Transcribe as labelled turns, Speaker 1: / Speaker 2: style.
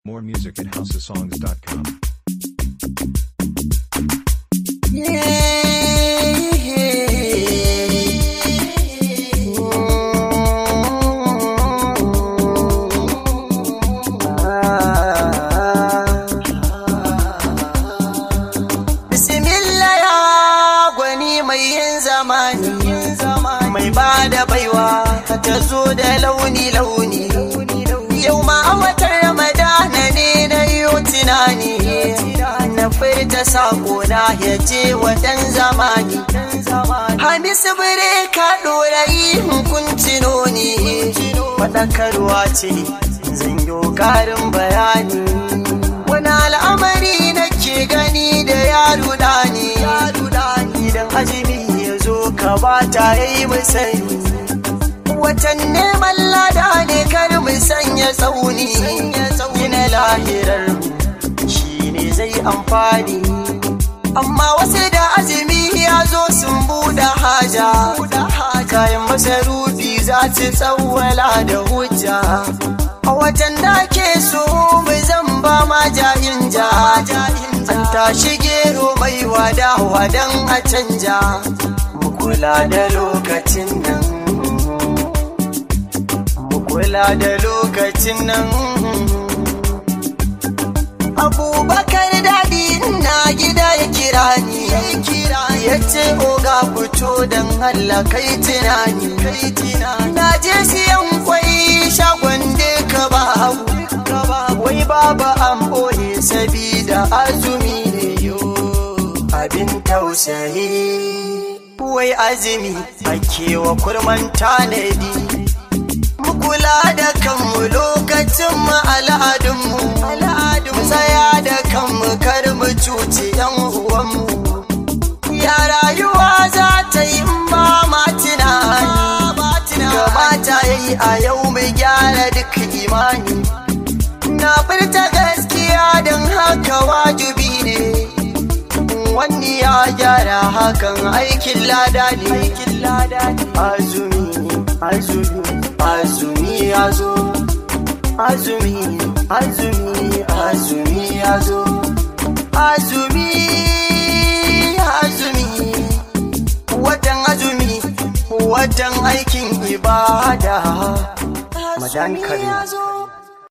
Speaker 1: More music at houseofsongs.com.
Speaker 2: Bismillah ya gwani mai yin zamani mai ba da baiwa ta zo da launi-launi yau ma a watan ramadana ne na yi tunani na furta sako na ya je watan zamani hamisu bire ka ɗora yi hukunci noni faɗakarwa ce zan yi ƙarin bayani wani al'amari nake gani da yaro ɗani idan azumi ya zo ka ba ta yi musani watan neman lada ne kar mu sanya tsauni gina lahirar shi ne zai amfani amma wasu da azumi ya zo sun buɗe haja kayan masarufi za su tsawwala da hujja a watan da ke so mu zan ba ma jayin ja an tashi gero mai wada wadan a canja mu kula da lokacin nan mu kula da lokacin nan abubakar daɗi na gida ya kira ni ya ce oga fito don Allah kai tunani na je siyan kwai shagon da ka babu wai baba an boye sabida azumi ne yo abin tausayi wai azumi ake wa kurman tanadi mu kula da kanmu lokacin mu al'adunmu al'adun tsaya da kanmu kar mu cuci yan uwanmu ya rayuwa za ta yi in ba ma tunani kamata ya yi a yau mu gyara duk imani na furta gaskiya don haka wajibi ne wani ya gyara hakan aikin lada ne azumi azumi azumi ya zo azumi azumi azumi ya zo azumi azumi watan azumi watan aikin ibada madan kare